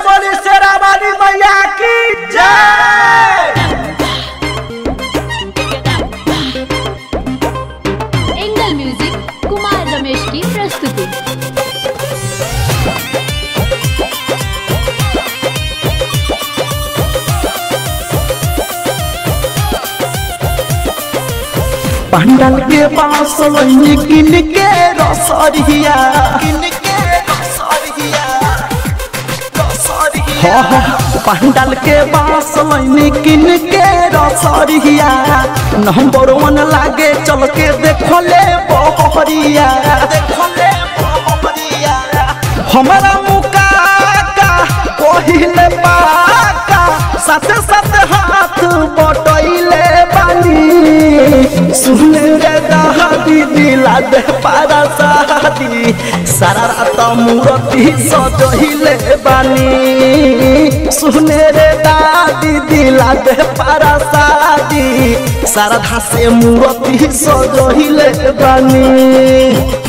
बोली शेरावाली मैया की जय एंगल म्यूजिक कुमार रमेश की प्रस्तुति पंडल के पास लैनी किन के रसरिया किन के रसरिया रसरिया पंडल के पास लैनी किन के रसरिया नंबर वन लागे चल के देखो ले बहरिया देखो ले बहरिया हमारा मुका का कोहिले पाका साथे साथे हाथ बटैले बानी सुने रे दहादी दिला दे पारा शादी सारा रात मूरति सजहिले बानी सुने रे दादी दिला दे पारा शादी सारा धासे मूरति सजहिले बानी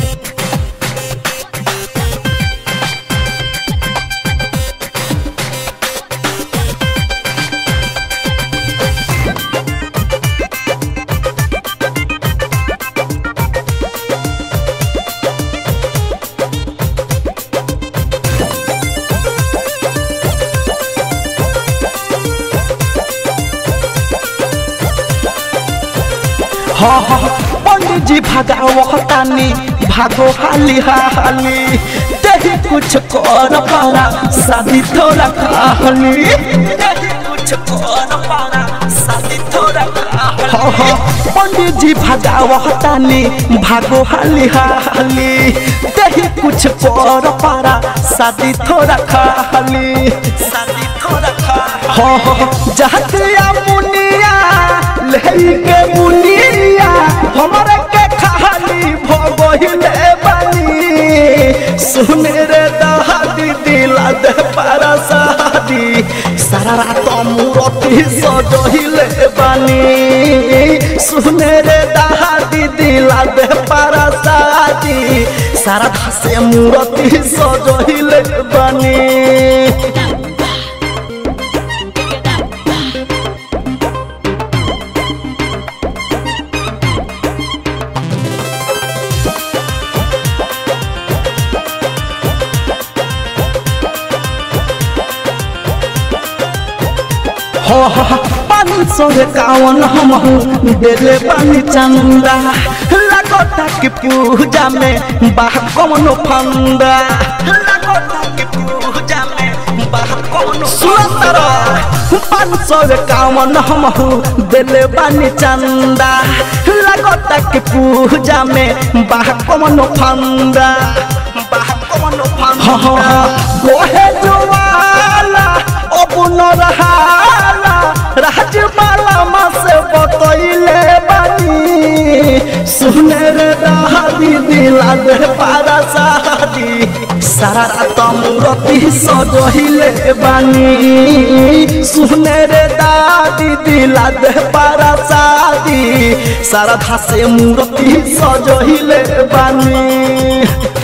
हाँ हाँ पंडित जी भगावतानी भागो हाली हाली तेही कुछ कर पारा शादी थोड़ा खाली तेही कुछ कर पारा शादी थोड़ा खाली हाँ हाँ पंडित जी भगावतानी भागो हाली हाली तेही कुछ कर पारा शादी थोड़ा खाली शादी थोड़ा खाली हाँ हाँ जहतिया मुनिया लेके मुनिया हमरे के खाली भगहिले बानी सुने रे दहादी दिला दे पारा शादी सारा रात मूरति सजहिले बानी सुने रे दहादी दिला दे पारा शादी सारा धासे मूरति सजहिले बानी पाँच सौ कावन हम देले पानी चंदा लगता कि पूजा में बाह कौनो फंदा लगता कि पूजा में बाह कौनो सुंदर पाँच सौ कावन हम देले पानी चंदा लगता कि पूजा में बाह कौनो फंदा बाह कौनो फंदा गोहे जुवाला अब न रहाला राजमाला माँ से बतैले बानी सुने रे दादी दिला दे पारा शादी सारा रात मूरति सजहिले बानी सुने रे दादी दिला दे पारा शादी सारा धासे मूरति सजहिले बानी